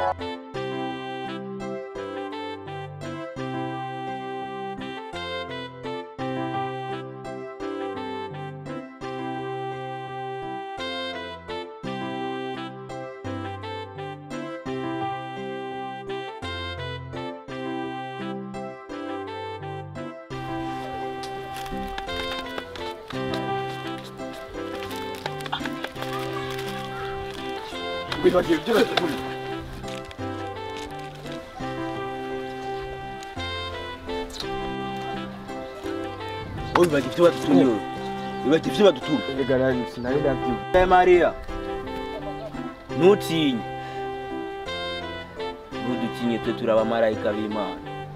wibagiwe ibyo bateguriye wowe wibagiwe ibyo badutumye wowe wibagiwe ibyo badutumye Erega nari sinari ndabyumva. Eh, mariya ntutinye ntudutinye twe turi abamarayika b'imana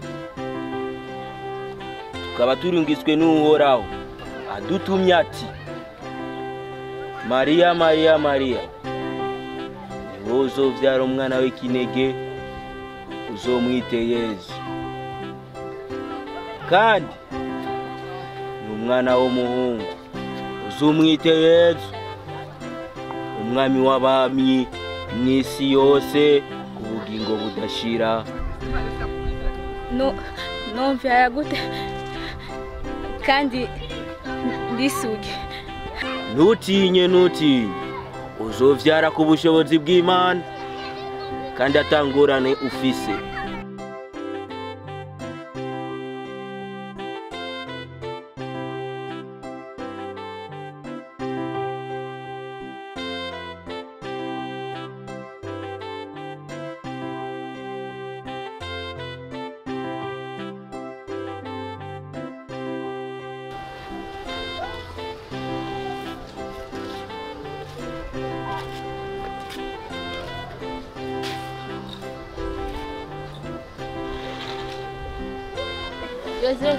tukaba turungitswe n'uhoraho adutumye ati mariya mariya mariya ni wowe uzobyara umwana w'ikinege uzomwite yezu kandi ni umwana w'umuhungu uzumwite yezu umwami w'abami mu isi yose ubugingo budashira no nomvira gute kandi ndisuge ntutinye ntutinye uzovyara ku bushobozi bw'imana kandi atangorane ufise Joseph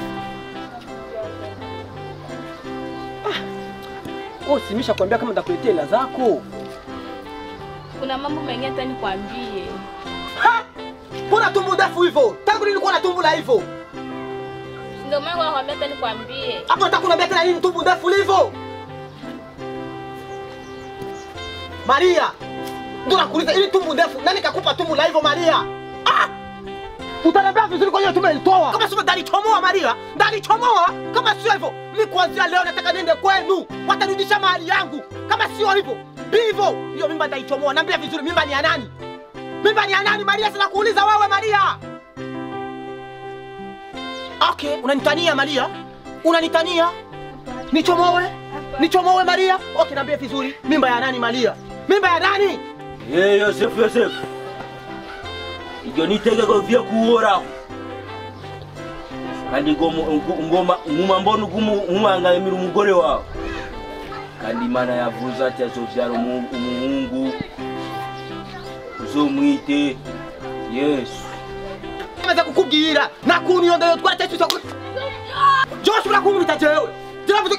Oh, simisha kwambia kama ndakuletea hela zako. kuna mambo mengine hata nikwambie Mbona tumbo ndefu hivyo? Tangu lini ulikuwa na tumbo la hivyo? ndio maana nakwambia hata nikwambie Hapo nataka kuniambia tena nini tumbo ndefu hivyo? Maria, ndio nakuuliza ili tumbo ndefu, nani kakupa tumbo la hivyo Maria? Ah! Utaniambia vizuri kwa hiyo tumelitoa. Kama sio ndalichomoa Maria, ndalichomoa. Kama sio hivyo, mimi kuanzia leo nataka niende kwenu. Watarudisha mali yangu. Kama sio hivyo, hivyo hiyo mimba ndaichomoa. Niambia vizuri mimba ni ya nani? Mimba ni ya nani Maria? Sina kuuliza wewe Maria. Okay, unanitania Maria? Unanitania? Nichomoe? Nichomoe Maria? Okay, niambie vizuri. Mimba ya nani Maria? Mimba ya nani? ye yosefu yosefu iryo ni itegeko rivuye kuhoraho kandi ngomo- ngo- ngoma nkuma mbona nkumuhangamira umugore wawe kandi imana yavuze ati azovyara umu- umuhungu uzomwite yesu Amaze kukubwira nakuntu iyo ndayo twari cyose Josh urakunkubita jewe. Jiravuze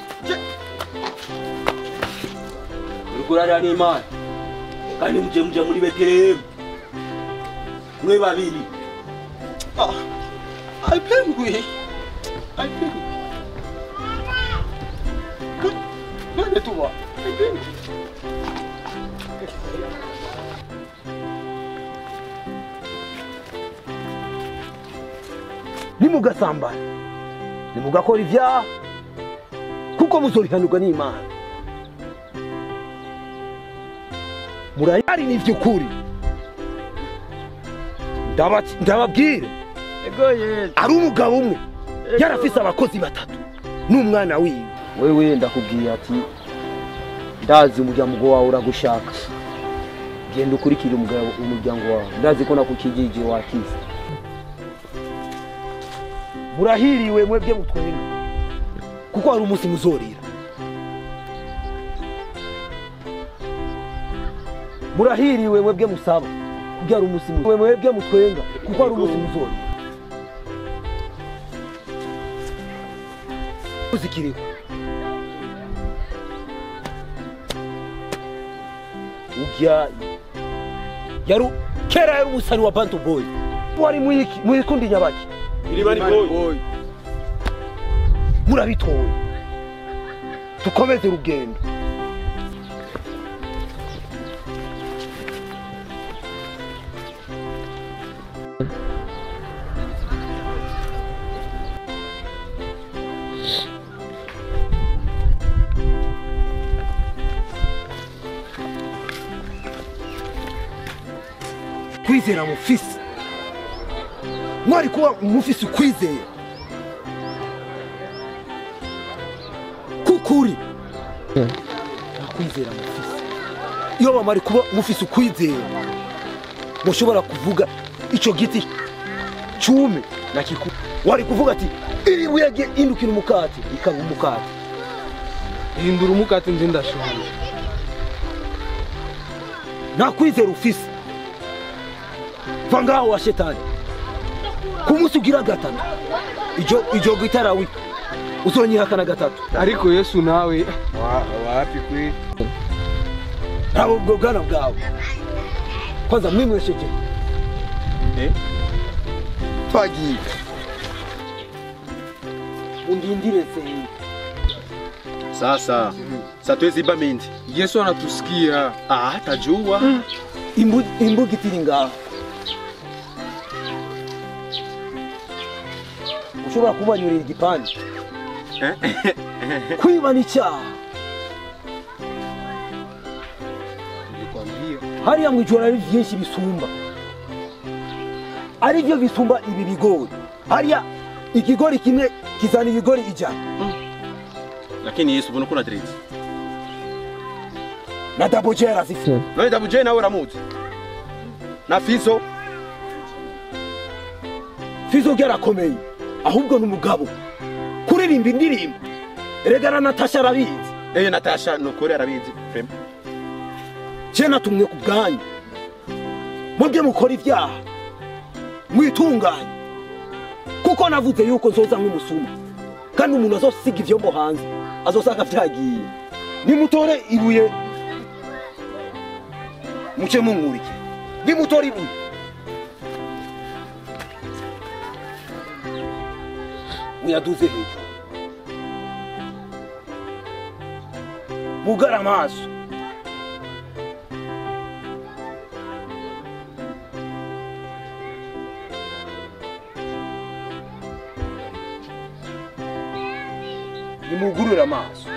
uriko urarira n'imana kandi muje muje muri betelehemu mwe babiri Ah, aipengwi. Aipengwi. Nani tu wa? Aipengwi. nimugasambana nimugakora ibyaha kuko muzorihanurwa n'imana murayari ni iby'ukuri Ndaba- ndababwire Ego Yesu. ari umugabo umwe yarafise abakozi batatu n'umwana wiwe Wewe ndakubwiye ati ndazi umuryango wawe uragushaka. Genda ukurikire umugabo umuryango wawe. Ndazi ko nakukijije wakize. murahiriwe mwebwe mutwenga kuko hari umunsi muzorira murahiriwe mwebwe musaba kuko hari umunsi mu- mwebwe mutwenga kuko hari umunsi muzorira uzikiriho ujya yari kera yari umusani wa bantu boy wari mwiki mwikundi nyabaki Iribani boy. murabitoye dukomeze urugendo kwizera mufise mwari kuba mufise ukwizera kukuri nta kwizera mufise iyo bamari kuba mufise ukwizera mushobora kuvuga ico giti cume na kiku wari kuvuga ati iri buye rye indukira umukate ikaba umukate hindura umukate nzi ndashonje nta kwizera ufise va ngaho wa shetani ku munsi ugira gatatu ijo ijo gitarawi uzonyihakana gatatu ariko yesu nawe wa- wapi kwe ntabwo ubwo bwana bwawe kwanza mwimwesheje twagiye undindire senyi Sasa satwezi iba mindi. yesu anatusikia Ah, tajua. Imbu- imbuga itiri ngaho ushobora kubanyurira igipande kwiba ni icyaha nilikwambia hariya mu ijoro ari byinshi bisumba ari byo bisumba ibi bigori hariya ikigori kimwe kizana ibigori ijana Lakini Yesu ubona kuna direct. na dabojera zifite None dabuje nawe uramuzi. Na Fizo fizo byarakomeye ahubwo ni umugabo kuririmba indirimbo erega na natasha arabizi eh Natasha nukuri arabizi. Frame. je natumwe ku bwanyu mwebwe mukora ibyaha mwitunganye kuko navuze yuko nzoza nk'umusuma kandi umuntu azosiga ivyombo hanze azosanga vyagiye nimutore ibuye muce mumwurike nimutore ibuye muyaduze hejuru mugara amaso nimugurure amaso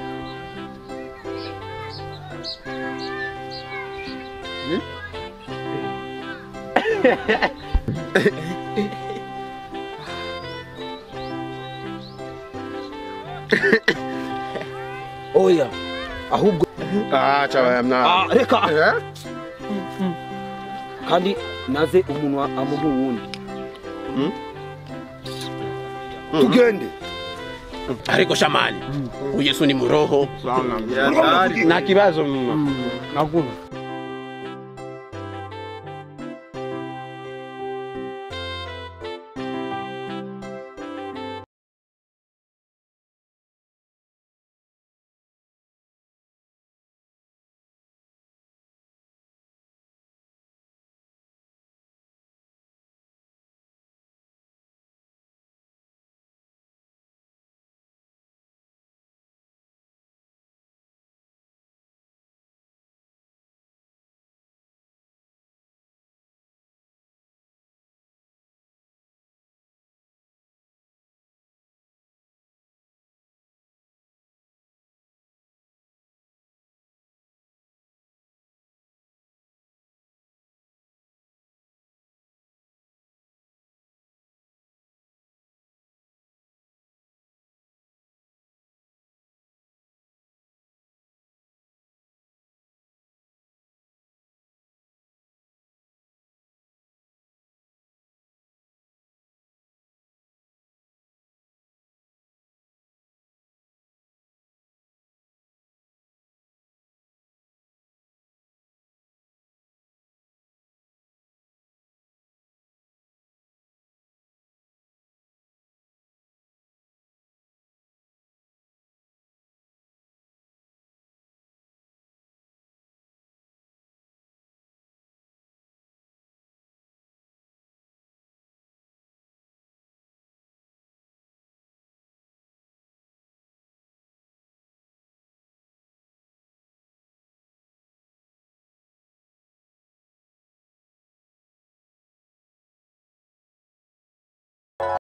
oya ahubwo Ah, chawa mna. ah, reka Eh? kandi naze umunwa amuha uwundi tugende Ariko shamani. Uyesu ni muroho. sana Ya, tayari. na kibazo mma hakuna